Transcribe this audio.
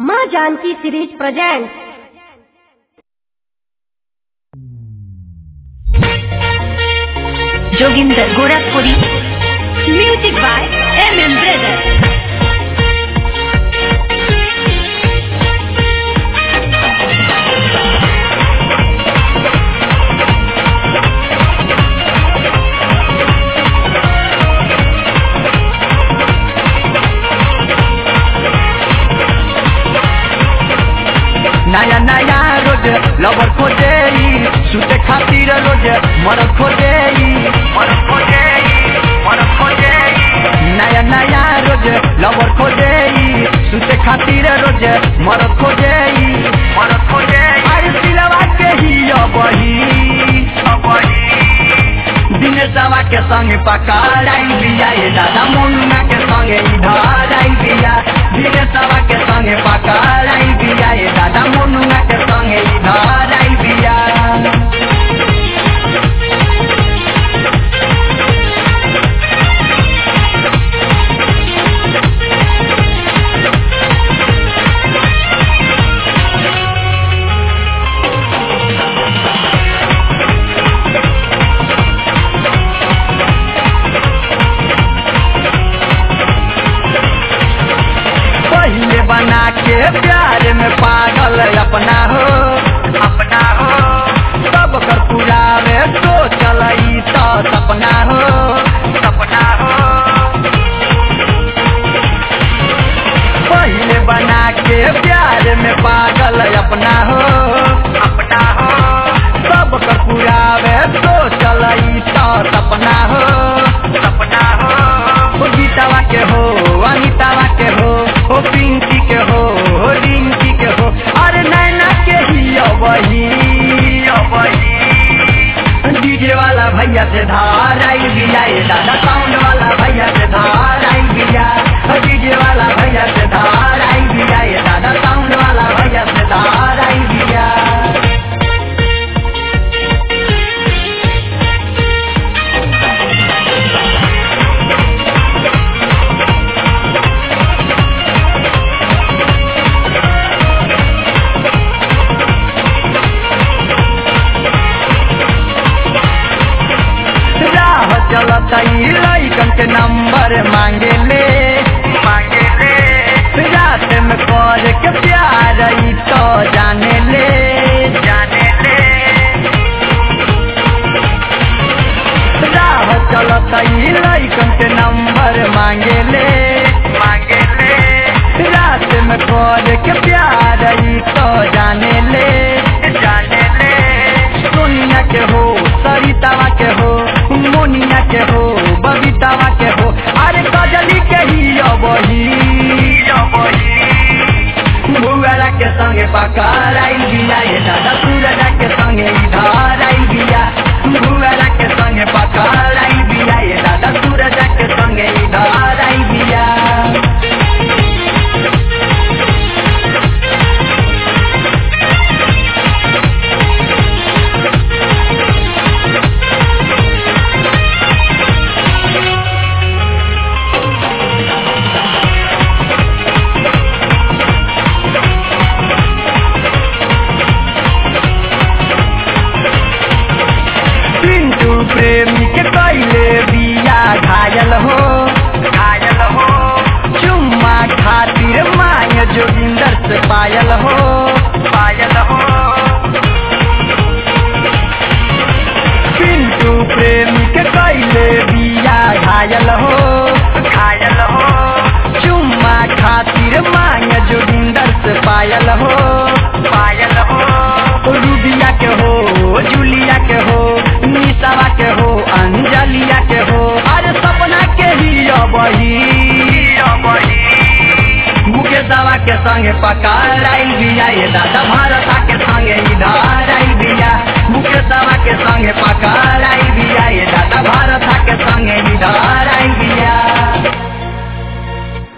माँ Janki series present Joginder Gorakhpuri music by M M brother नया नया रोज लवर खोजे सुते खातिर रोज मरद खोजे मरद खोजे मरद खोजे नया नया रोज लवर खोजे सुते खातिर रोज मरद खोजे मरद खोजे अरे सिलवा के ही अबही अबही दिनेशवा के संग पकड़ाई बिया ये दादा मुन्ना के संगे इधर आई बिया दिनेशवा के संग पकड़ाई बिया ये दादा मुन्ना के संगे इधर आई बिया पहले बना के प्यार में पागल अपना हो अपना हो सब कर पुरावे तो चलई तो सपना हो सपना हो पहले बना के प्यार में पागल अपना हो अपना हो सब कर पुरावे तो चलई तो सपना हो सपना हो हो गीतावा के हो अनितावा के हो हो पिंकी के हो हो रिंकी के हो अरे नैना के ही अबही अबही डीजे वाला भैया से धार आई बिया ये दादा साउंड वाला भैया से धार आई बिया डीजे वाला भैया से धार आई बिया ये दादा साउंड वाला भैया से धार आई बिया राह चलत लैकन के नंबर मांगे ले मांगे ले रात में कर के प्यार ई तो जाने ले जाने ले राह चलत लैकन के नंबर मांगे ले मांगे ले रात में कर के प्यार ई तो जाने ले जाने ले सोनिया के हो सरितावा के हो मोनिया के हो बबीतावा के हो अरे कजली के ही अबही भुआरा के संगे पकड़ाई बिया ये दादा सूरजा के संगे इधर आई बिया भुआरा के संगे पकड़ाई बिया ये दादा सूरजा के संगे इधर आई बिया पिंटू प्रेमी के कैले बिया घायल हो घायल हो चुम्मा खातिर माय जोगिंदर से पायल हो पायल हो पिंटू प्रेमी के कैले बिया घायल हो घायल हो चुम्मा खातिर माय जोगिंदर से पायल हो पायल हो रूबिया के हो जूलिया के हो निशावा के हो अंजलिया के हो अरे सपना के ही अबही मुकेशवा के संगे पकड़ाई बिया ये दादा